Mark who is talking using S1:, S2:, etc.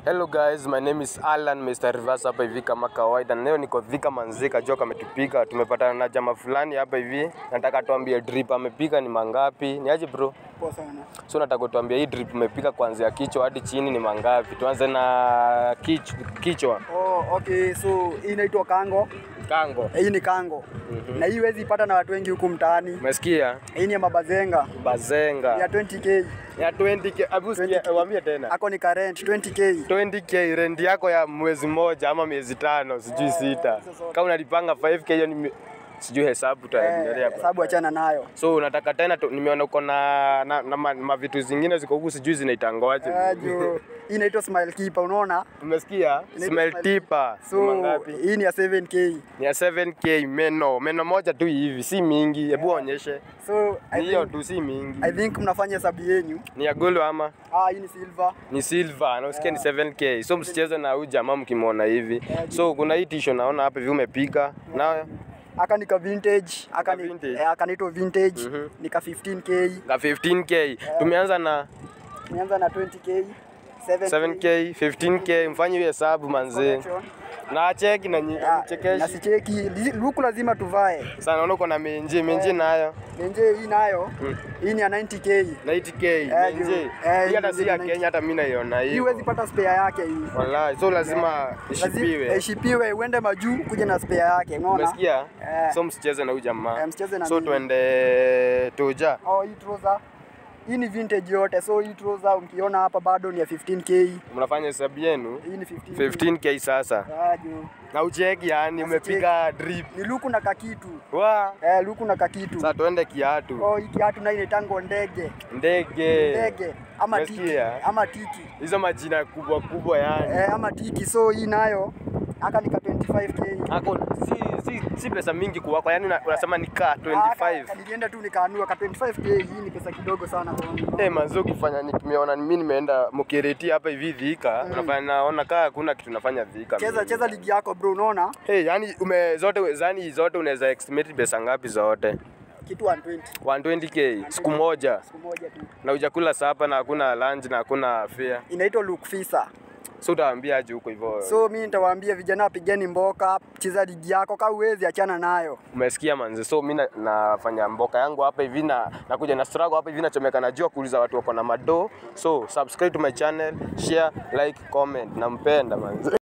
S1: Hello guys, my name is Alan Mr. Reverse hapa hivi kama kawaida. Na leo niko Thika Manzika, joka ametupika. Tumepatana na jamaa fulani hapa hivi. Nataka tuambie drip amepika ni mangapi? Ni aje bro?
S2: Poa sana.
S1: So nataka tuambie hii drip umepika kuanzia kichwa hadi chini ni mangapi? Tuanze na kich, kichwa.
S2: Oh, okay. So hii inaitwa kango.
S1: Kango.
S2: Hii ni kango. Na hii huwezi ipata na watu wengi huku mtaani.
S1: Umesikia?
S2: Hii ni ya mabazenga
S1: Bazenga.
S2: ya 20k.
S1: Ya 20k. Abu sikia, waambie tena.
S2: Ako ni current 20k.
S1: 20k rent yako ya mwezi mmoja ama miezi tano sijui sita. Kama unalipanga 5k hiyo ni mi- sijui hesabu tutaendelea.
S2: Eh, sababu achana nayo.
S1: So unataka tena tu, nimeona uko na, na, na ma, mavitu zingine ziko huku sijui zinaitangoaje.
S2: Eh, juu hii inaitwa smile keeper unaona?
S1: Umesikia?
S2: Inaitwa
S1: Smell
S2: smile
S1: tipa. So,
S2: So
S1: mangapi?
S2: hii ni ya 7k.
S1: Ni ya 7k meno. Meno moja tu hivi, si mingi. Hebu onyeshe.
S2: So I
S1: Ni hiyo
S2: think,
S1: tu si mingi.
S2: I think mnafanya hesabu yenyu.
S1: Ni ya gold ama
S2: Ah, hii ni silver.
S1: ni silver na usikie ni 7k. So msicheze na huyu jamaa mkimwona hivi. So kuna hii tisho naona hapa hivi umepika. Na
S2: Aka nika vintage, aka ni
S1: vintage.
S2: eh, aka naitwa vintage,
S1: Mhm.
S2: nika 15k.
S1: ka 15k. Tumeanza na
S2: Nianza na 20k. 7k.
S1: 7k, 15k. Mfanye hiyo hesabu manzi.
S2: Collection.
S1: Na cheki na nyi-
S2: Ah, na
S1: chekeshi.
S2: sicheki li- luku lazima tuvae
S1: Sana naona uko na menje, menje nayo.
S2: menje hii nayo hii ni ya 90k
S1: 90k
S2: Eh,
S1: menje.
S2: juu. Eh,
S1: Hii hata
S2: hii
S1: si ya
S2: menje
S1: Kenya hata mimi naiona
S2: hii huwezi
S1: hiyo.
S2: pata spare yake hii
S1: Wallahi, so lazima
S2: Lazima
S1: ishipiwe.
S2: ishipiwe uende majuu kuja na spare yake unaona
S1: Umesikia?
S2: Eh.
S1: So msicheze na huyu jamaa.
S2: Eh, msicheze na
S1: So
S2: mimi.
S1: tuende Tuja.
S2: oh hii trouser hii ni vintage yote so hii trouser ukiona hapa bado ni ya 15k
S1: Mnafanya hesabu yenu
S2: hii ni 15k
S1: 15k sasa.
S2: Ah, juu.
S1: Na ucheki yani umepiga drip.
S2: ni luku na kakitu
S1: Wa.
S2: eh luku na kakitu
S1: Sasa tuende kiatu.
S2: oh hii kiatu na inaitangwa ndege
S1: Ndege.
S2: ndege ama tiki
S1: Umesikia?
S2: ama tiki
S1: Hizo majina kubwa kubwa yani.
S2: eh, ama tiki so hii nayo aka nika 25k
S1: Ako si si si pesa mingi kuwako yani una- unasema ni ka
S2: Ah,
S1: 25.
S2: ka- nilienda tu nikaanua ka 25k hii ni pesa kidogo sana kwangu.
S1: Eh, manzo ukifanya ni tumeona mimi nimeenda Mukireti hapa hivi Thika, unafanya naona kaa hakuna kitu nafanya Thika.
S2: cheza
S1: mimi.
S2: cheza ligi yako bro unaona
S1: Hey, yani ume zote zani zote unaweza estimate pesa ngapi zote?
S2: kitu 120
S1: 120k siku moja
S2: siku moja tu
S1: na hujakula sapa na hakuna lunch na hakuna fare.
S2: inaitwa look fisa
S1: So utawaambia aje huko hivyo?
S2: so mi nitawaambia vijana wapigeni mboka cheza ligi yako ka uwezi achana nayo
S1: Umesikia manze, so mi na- nafanya mboka yangu hapa hivi na nakuja na struggle hapa hivi, nachomeka najua kuuliza watu wako na mado. So subscribe to my channel, share, like, comment, nampenda manze.